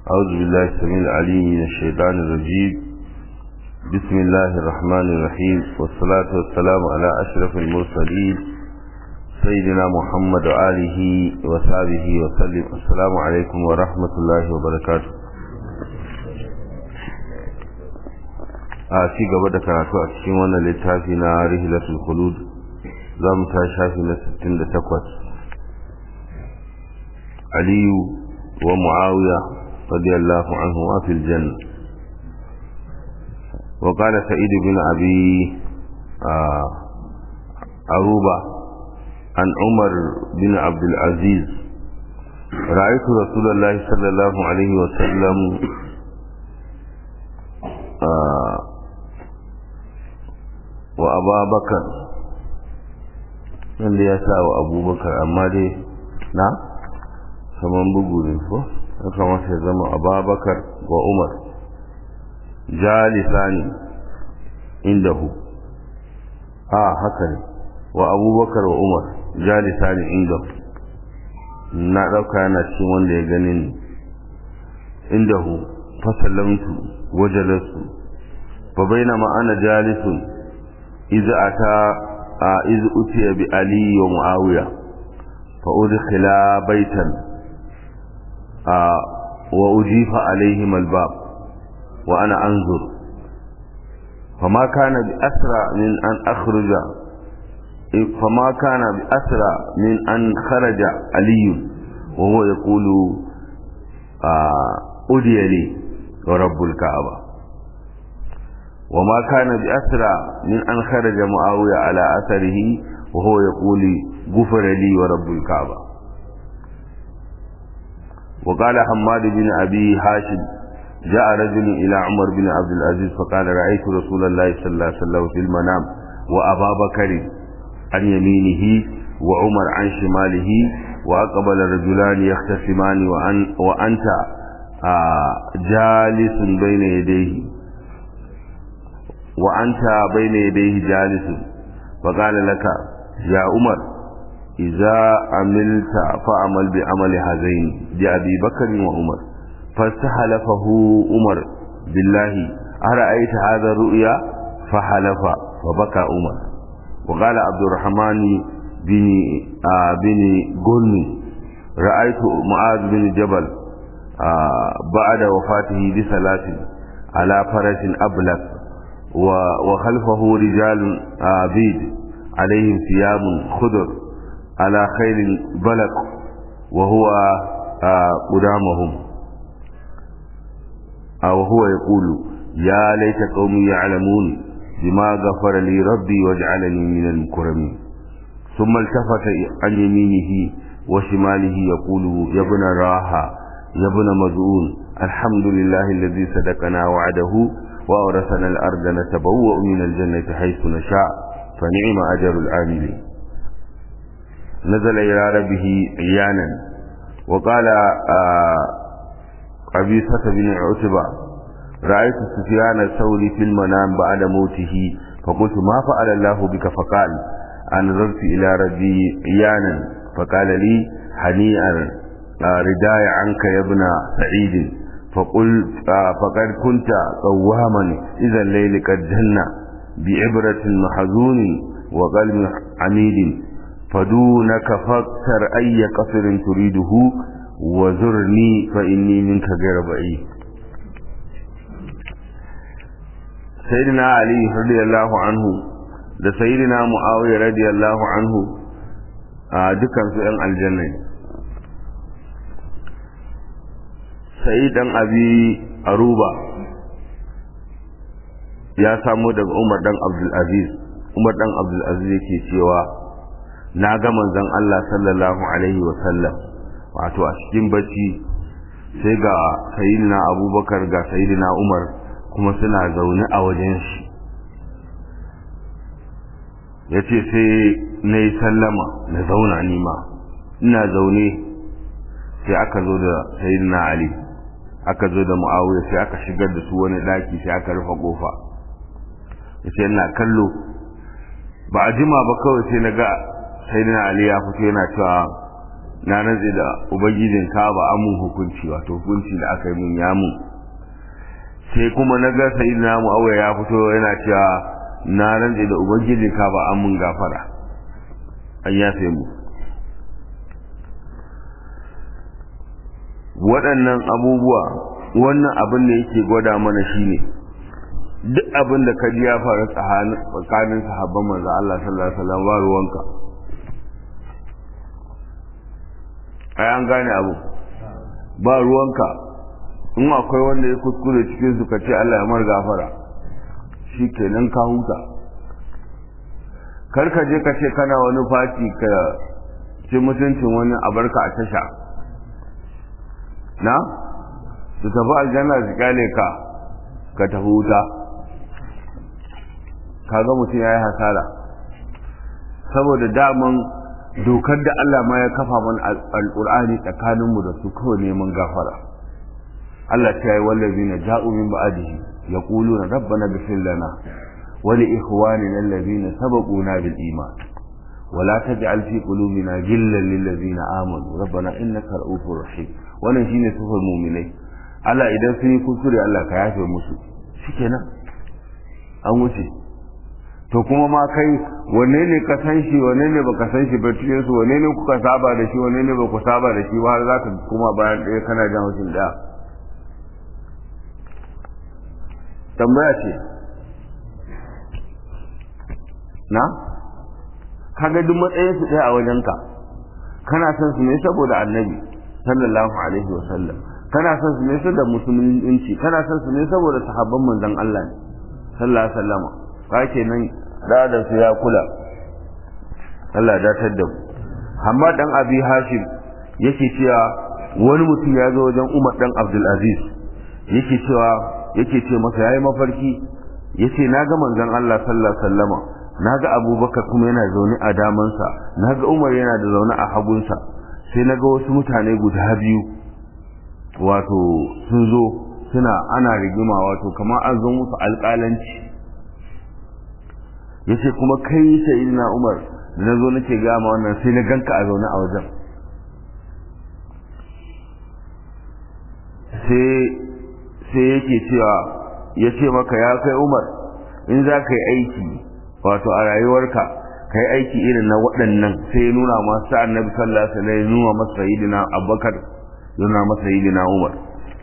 أعوذ بالله السميع العليم من الشيطان الرجيم بسم الله الرحمن الرحيم والصلاة والسلام على أشرف المرسلين سيدنا محمد وآله وصحبه وسلم السلام عليكم ورحمة الله وبركاته a ci gaba da karatu a cikin wannan littafi na rihilatul khulud za mu ta shafi na 68 aliyu wa muawiya radiyallahu anhu wa fil janna wa qala sa'id bin abi aruba an umar bin abd al-aziz رأيت رسول الله صلى الله عليه وسلم wa ababakar wanda ya sa wa abubakar amma dai na saman bugu ne ko ya kamata ya zama ababakar wa umar jalisani indahu a haka ne wa abubakar wa umar jalisani indahu na ɗauka yana cikin wanda ya gani ni indahu fasalamtu wajalarsu fa bainama ana jalisun إذ أتى إذ أتي بألي ومعاوية فأدخلا بيتا وأجيف عليهما الباب وأنا أنظر فما كان بأسرع من أن أخرج فما كان بأسرع من أن خرج علي وهو يقول أدي لي ورب الكعبة وما كان بأسرع من أن خرج معاوية على أثره وهو يقول غفر لي ورب الكعبة وقال حماد بن أبي هاشم جاء رجل إلى عمر بن عبد العزيز فقال رأيت رسول الله صلى الله عليه وسلم في المنام وأبا بكر عن يمينه وعمر عن شماله وأقبل رجلان يختصمان وأن وأنت آه جالس بين يديه وأنت بين يديه جالس فقال لك يا عمر إذا عملت فعمل بعمل هذين بأبي بكر وعمر فاستحلفه عمر بالله أرأيت هذا الرؤيا فحلف فبكى عمر وقال عبد الرحمن بن آه بن قلني رأيت معاذ بن جبل آه بعد وفاته بثلاث على فرس أبلغ وخلفه رجال عبيد عليهم ثياب خضر على خيل بلق وهو قدامهم وهو يقول يا ليت قومي يعلمون بما غفر لي ربي واجعلني من المكرمين ثم التفت عن يمينه وشماله يقول يا ابن راحة يا ابن مزعون الحمد لله الذي صدقنا وعده وأورثنا الأرض نتبوأ من الجنة حيث نشاء فنعم أجر العاملين نزل إلى ربه عيانا وقال قبيصة بن عتبة رأيت سفيان الثوري في المنام بعد موته فقلت ما فعل الله بك فقال أنظرت إلى ربي عيانا فقال لي هنيئا رداي عنك يا ابن سعيد فقل فقد كنت قواما إذا الليل قد جن بعبرة محزون وقلب عميد فدونك فاكثر أي قصر تريده وزرني فإني منك غير بعيد سيدنا علي رضي الله عنه da sayyidina muawiya radiyallahu anhu a dukkan su yan aljanna sai dan abi aruba ya samu daga umar dan abdulaziz umar dan abdulaziz yake cewa na ga manzon Allah sallallahu alaihi wa sallam wato a cikin bacci sai ga sayyidina abubakar ga sayyidina umar kuma suna zaune a wajen shi ya ce sai na yi sallama na zauna nima ina zaune sai aka zo da sayyidina ali aka zo da mu'awiya sai aka shigar da su wani daki sai aka rufe kofa sai ina kallo ba a jima ba kawai sai na ga sayyidina ali ya fito yana cewa na rantse da ubangijin kaba amun hukunci wato hukunci da aka yi mun ya mun sai kuma na ga sayyidina muawiya ya fito yana cewa na rantse da ubangijin kaba amun gafara an yafe mu waɗannan abubuwa wannan abin da yake gwada mana shine duk abin da kaji ya faru tsakanin sahabban manzo Allah sallallahu alaihi wasallam ba ruwanka ai an gane abu ba ruwanka in akwai wanda ya kuskure cikin su kace Allah ya mar gafara shikenan ka huta kar ka je ka ce kana wani fati ka ci mutuncin wani abarka a tasha na su tafi aljanna su kyale ka ka tafi wuta kaga mutum ya yi hasara saboda daman dokar da Allah ma ya kafa mana alƙur'ani tsakaninmu da su kawai neman gafara Allah ta yi wallazi na ja'u min ba'adihi yaquluna rabbana ghfir lana wa li ikhwanina alladhina sabaquna bil iman wa la taj'al fi qulubina ghillan lil ladzina amanu rabbana innaka ra'ufur rahim wannan shine sifar mu'minai Allah idan sun yi kuskure Allah ka yafe musu shikenan an wuce to kuma ma kai wanne ne ka san shi wanne ne baka san shi ba cikin su wanne ne kuka saba da shi wanne ne baku saba da shi ba har zaka kuma bayan ɗaya kana jan hushin ɗaya tambaya ce na kaga duk matsayin su ɗaya a wajenka kana son su ne saboda annabi sallallahu alaihi wa sallam kana son su ne saboda musulunci kana son su ne saboda sahabban manzon Allah ne sallallahu alaihi wa sallama ka kenan da da su ya kula Allah datar da mu Hamad dan Abi Hashim yake cewa wani mutum ya zo wajen Umar dan Abdul Aziz yake cewa yake ce masa yayi mafarki yace naga manzon Allah sallallahu alaihi wasallama naga Abubakar kuma yana zaune a damansa naga Umar yana da zaune a hagunsa sai naga wasu mutane guda biyu wato sun zo suna ana rigima wato kamar an zo musu alƙalanci yace kuma kai sayyidina Umar da nazo nake ga ma wannan sai na ganka a zaune a wajen sai sai yake cewa yace maka ya kai Umar in za ka yi aiki wato a rayuwarka ka yi aiki irin na waɗannan sai ya nuna masu annabi sallallahu alaihi wasallam ya nuna masa sayyidina Abubakar ya nuna masa sayyidina Umar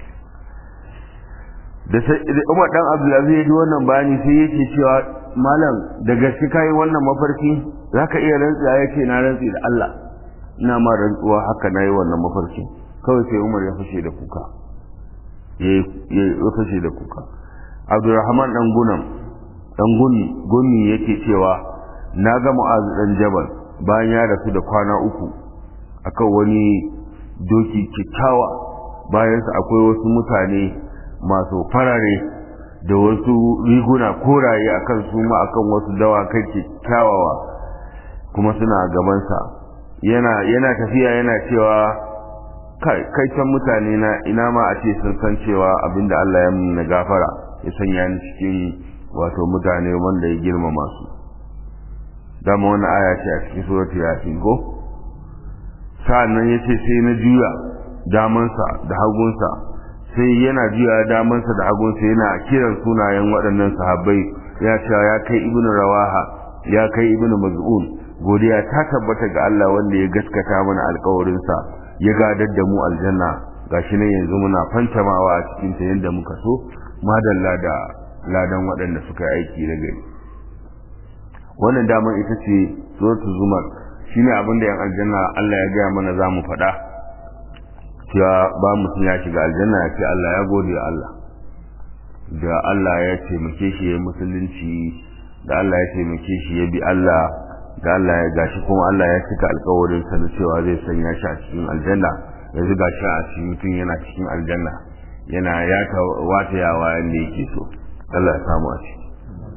da Umar dan Abdulaziz ya ji wannan bayani sai yake cewa malam da gaske kai wannan mafarki zaka iya rantsuwa yace na rantsi da Allah ina ma rantsuwa haka nayi wannan mafarki kawai sai Umar ya fashe da kuka yayi ya fashe da kuka Abdurrahman dan Gunam dan gunni gunni yake cewa na ga Mu'az dan Jabal bayan ya rasu da kwana uku akan wani doki kikkiawa bayan sa akwai wasu mutane masu farare da wasu riguna koraye akan su ma akan wasu dawakai kyawawa kuma suna gabansa yana yana tafiya yana cewa kai kai can mutane na ina ma a ce sun san cewa abinda Allah ya mun gafara ya sanya ni cikin wato mutane wanda ya girmama su dama wannan aya ce a cikin suratul yasin ko sa'annan yace sai na juya damansa da hagunsa sai yana juya damansa da hagunsa yana kiran sunayen waɗannan sahabbai ya ce ya kai ibnu rawaha ya kai ibnu maz'un godiya ta tabbata ga Allah wanda ya gaskata mana alƙawarinsa ya gadar da mu aljanna gashi ne yanzu muna fantamawa a cikin ta yadda muka so madalla da ladan waɗanda suka yi aiki da gari wannan daman ita ce suratul zumar shine abin da yan aljanna Allah ya gaya mana za mu faɗa cewa ba mutum ya shiga aljanna ya ce Allah ya gode wa Allah da Allah ya taimake shi ya musulunci da Allah ya taimake shi ya bi Allah da Allah ya gashi kuma Allah ya cika alkawarin sa da cewa zai sanya shi a cikin aljanna yanzu gashi a cikin mutum yana cikin aljanna yana ya ta wata yawa yanda yake so Allah ya samu a ciki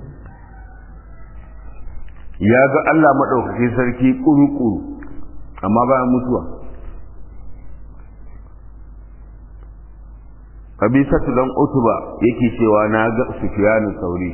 ya ga Allah madaukakin sarki kuru-kuru amma bayan mutuwa kabisatu dan utuba yake cewa na ga sufyanu sauri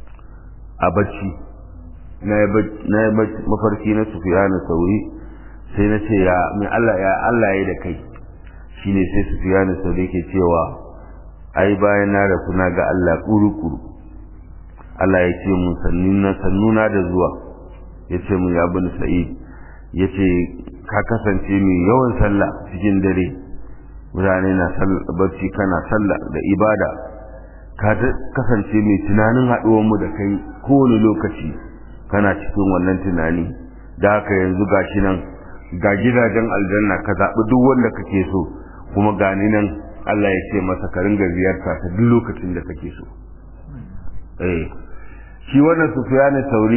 a bacci na yi mafarki na sufiyanu sauri sai na ce ya mai Allah ya Allah ya da kai shine sai su fiya ni sau da yake cewa ai bayan na rasu na ga Allah kuru-kuru Allah ya ce mun sannuna da zuwa ya ce mun ya bin sa'id ya ce ka kasance mai yawan sallah cikin dare mutane na barci kana sallah da ibada ka kasance mai tunanin haɗuwanmu da kai kowane lokaci kana cikin wannan tunani da haka yanzu gashi nan ga gidajen aljanna ka zaɓi duk wanda kake so kuma gani nan Allah ya ce masa ka ringa ziyarta ta duk lokacin da kake so eh shi wannan sufyan sauri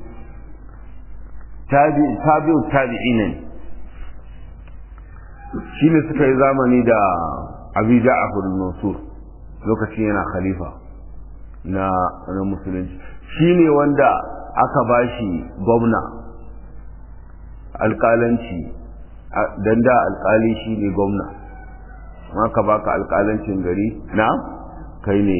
tabi tabi'u tabi'ina shi ne suka yi zamani da Abi Ja'far al-Mansur lokacin yana khalifa na na musulunci shi ne wanda aka bashi gwamna alƙalanci dan da alƙali shi ne gwamna maka baka alƙalancin gari na kai ne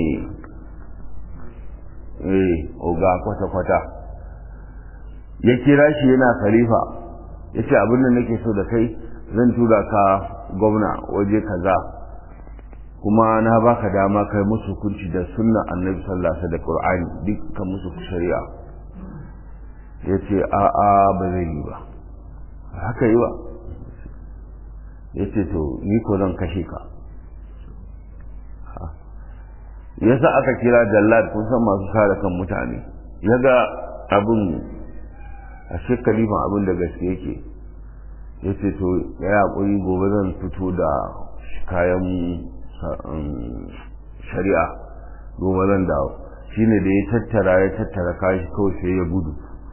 eh oga kwata-kwata ya kira shi yana khalifa ya ce abin da nake so da kai zan tura ka gwamna waje kaza kuma na baka dama kai musu hukunci da sunna annabi sallallahu alaihi da qur'ani dukkan musu shari'a ya ce a'a ba zai yi ba haka yi ba ya ce to ni ko zan kashe ka yasa aka kira jallad kun san masu kare kan mutane ya ga abin a shekalifan abin da gaske yake ya ce to ya yaƙuri gobe zan fito da kayan shari'a gobe zan dawo shine da ya tattara ya tattara kashi kawai sai ya gudu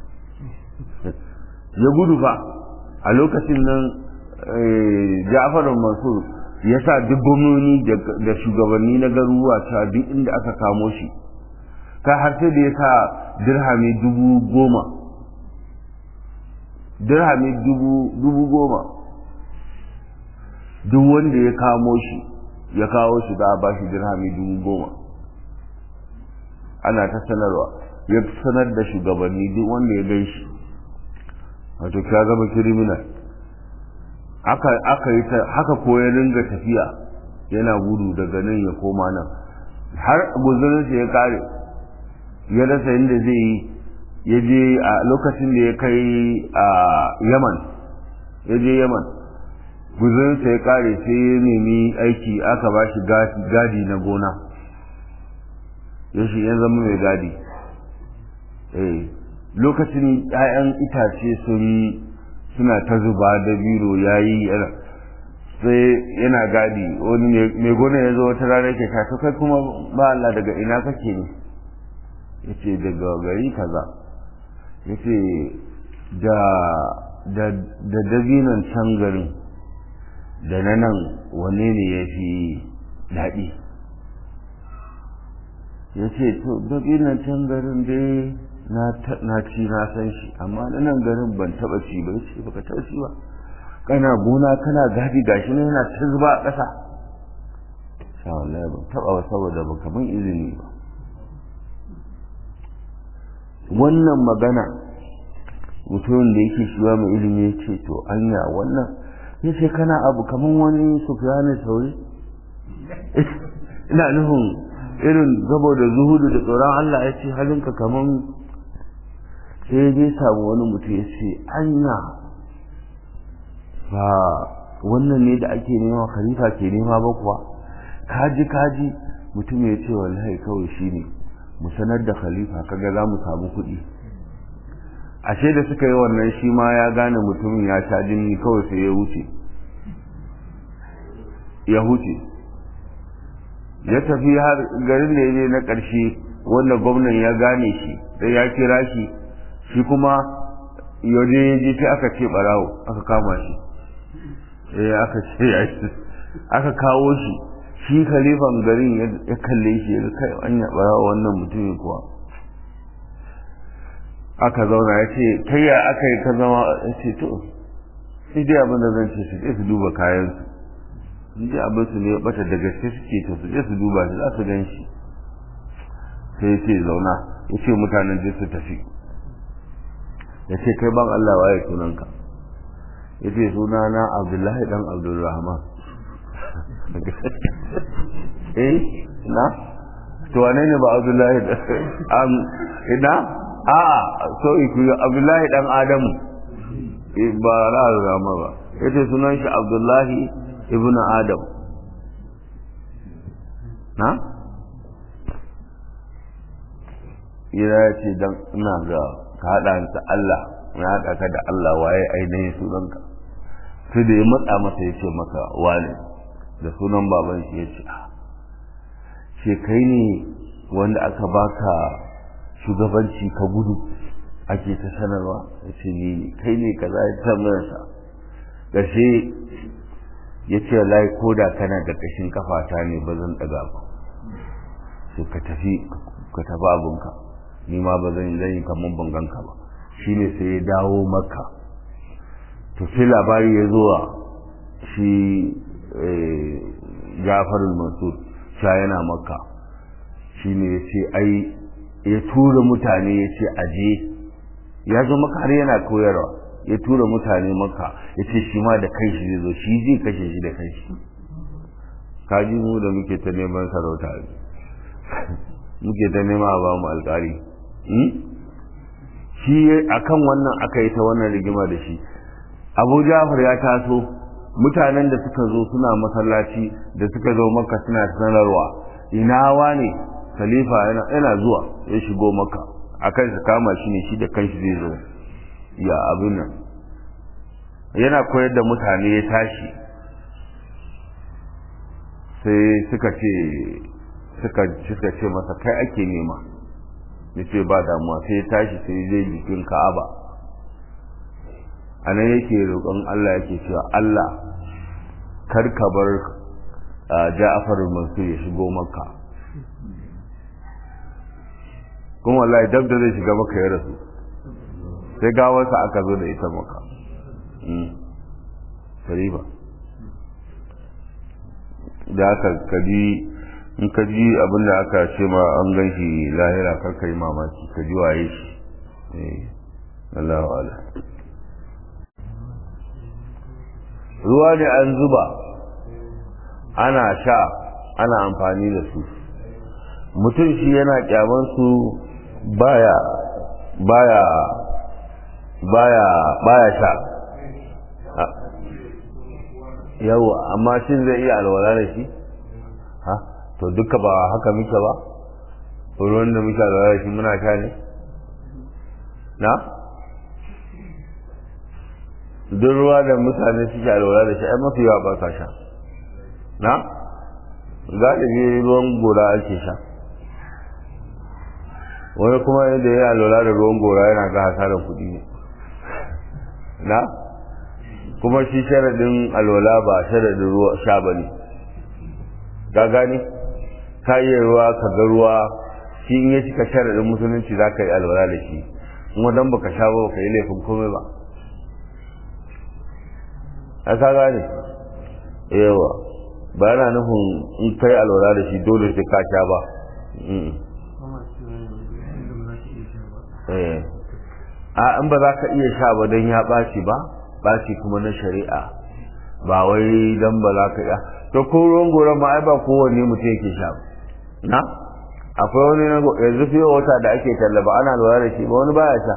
ya gudu ba a lokacin nan Ja'far Mansur ya sa duk gwamnoni da shugabanni na garuruwa ta duk inda aka kamo shi ta har sai da ya sa dirhami dubu goma dirhami dubu goma duk wanda ya kamo shi ya kawo shi za a ba shi dirhami dubu goma ana ta sanarwa ya sanar da shugabanni duk wanda ya gan shi wato ka zama kiriminal aka aka yi ta haka ko ya ringa tafiya yana gudu daga nan ya koma nan har guzurinsa ya kare ya rasa inda zai yi ya je a lokacin da ya kai a yaman ya je yaman guzurinsa ya kare sai ya nemi aiki aka ba shi gadi na gona ya shi ya zama mai gadi lokacin 'ya'yan itace sun suna ta zuba da biro ya yi sai yana gadi wani mai gona ya zo wata rana ke to kai kuma ba Allah daga ina kake ne ya ce daga gari kaza ya ce da da dabinan can garin da na nan wane ne ya fi daɗi ya ce to dabinan can garin dai na ci na san shi amma na nan garin ban taba ci ba ce baka taba ci ba kana gona kana gadi gashi ne yana ta zuba a ƙasa sha wallahi ban taba ba saboda baka mun izini ba wannan magana mutumin da yake shiwa mai ilimi ya ce to anya wannan ya ce kana abu kaman wani sufiyani sauri ina nufin irin saboda zuhudu da tsoron Allah ya ce halinka kaman sai dai samu wani mutum ya ce anya ba wannan ne da ake nema khalifa ke nema ba kuwa kaji kaji mutum ya ce wallahi kawai shi ne mu sanar da khalifa kaga za mu samu kuɗi ashe da suka yi wannan shi ma ya gane mutumin ya sha jini kawai sai ya wuce ya huce ya tafi har garin da ya je na ƙarshe wanda gwamnan ya gane shi da ya kira shi shi kuma yaje ya je sai aka ce barawo aka kama shi eh aka ce ya aka kawo shi shi khalifan garin ya kalle shi ya kai anya barawo wannan mutumin kuwa aka zauna ya ce kai ya aka yi ka zama ya ce to sai dai abin da zan ce su je su duba kayan su in ji abin su ne bata da gaske suke to su je su duba shi za su gan shi sai ya ce zauna ya ce mutanen je su tafi ya ce kai ban Allah waye sunanka ya ce suna na abdullahi dan abdulrahman eh na to wane ne ba abdullahi am ina a a so iku abdullahi dan adamu ba ra'ayi ba yace sunan shi abdullahi ibnu adam na ira ce dan ina ga ka hada ta Allah na hada ka da Allah waye ainihin sunanka sai da ya matsa masa ya ce maka wane da sunan baban shi ya ce ce kai ne wanda aka baka shugabanci ka gudu ake ta sanarwa ya ce ni kai ne kaza ya tambayarsa ƙarshe ya ce lai ko da kana da ƙashin kafata ne ba zan ɗaga ba sai ka tafi ka tafi abinka ni ma ba zan yi kamar banganka ba shine sai ya dawo maka to sai labari ya zuwa shi jafarul mansur sha yana maka shi ne ya ce ai ya tura mutane ya ce aje ya zo maka har yana koyarwa ya tura mutane maka ya ce shi ma da kai shi zai zo shi zai kashe shi da kai shi kaji mu da muke ta neman sarauta muke ta nema a ba mu alƙali shi akan wannan aka yi ta wannan rigima da shi abu jafar ya taso mutanen da suka zo suna masallaci da suka zo maka suna sanarwa ina wane khalifa yana zuwa ya shigo maka akan su kama shi ne shi da kanshi zai zo ya abin nan yana koyar da mutane ya tashi sai suka ce suka suka ce masa kai ake nema ya ce ba damuwa sai ya tashi sai zai jikin ka'aba a nan yake roƙon Allah yake cewa Allah kar ka bar Ja'far Mansur ya shigo maka kuma wallahi dab da zai shiga maka ya rasu sai gawarsa aka zo da ita maka sariba da aka kaji in ka ji abin da aka ce ma an gan shi lahira kar ka yi mamaki ka ji waye shi Allahu ala ruwa ne an zuba ana sha ana amfani da su mutum shi yana kyaman su baya baya baya baya sha yau amma shin zai iya alwala da shi ha to duka ba haka muke ba ruwan da muke alwala da shi muna sha ne na duk ruwa da mutane suke alwala da shi ai mafi yawa ba sa sha na galibi ruwan gora ake sha wani kuma yadda ya alwala da ruwan gora yana ga hasarar kuɗi ne na kuma shi sharadin alwala ba sharadin ruwa sha ba ne ka gani ka yi ruwa ka ga ruwa shi in ya cika sharadin musulunci za ka yi alwala da shi kuma don baka sha ba ka yi laifin komai ba a ka gane yawa ba yana nufin in kai alwala da shi dole sai ka sha ba a in ba za ka iya sha ba don ya ɓaci ba ɓaci kuma na shari'a ba wai don ba za ka iya to ko ruwan goron ma ai ba kowanne mutum yake sha ba na akwai wani na yanzu fiye wata da ake tallaba ana lura da shi ba wani baya sha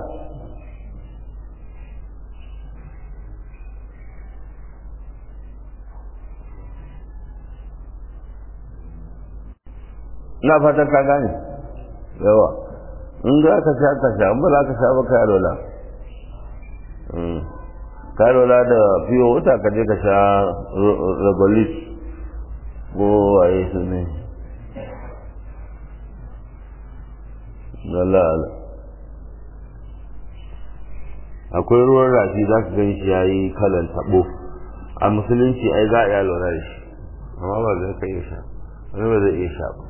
ina fatan ka gane yawa in za ka sha ka sha in ba za ka sha ba ka lola ka lola da fiye wuta ka je ka sha ragolis ko waye su ne lalala akwai ruwan rafi za ka gan shi ya yi kalan tabo a musulunci ai za a iya lura da shi amma ba zai ka iya sha wani ba zai iya sha ba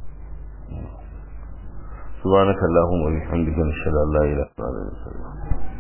سبحانك اللهم وبحمدك نشهد ان لا اله الا انت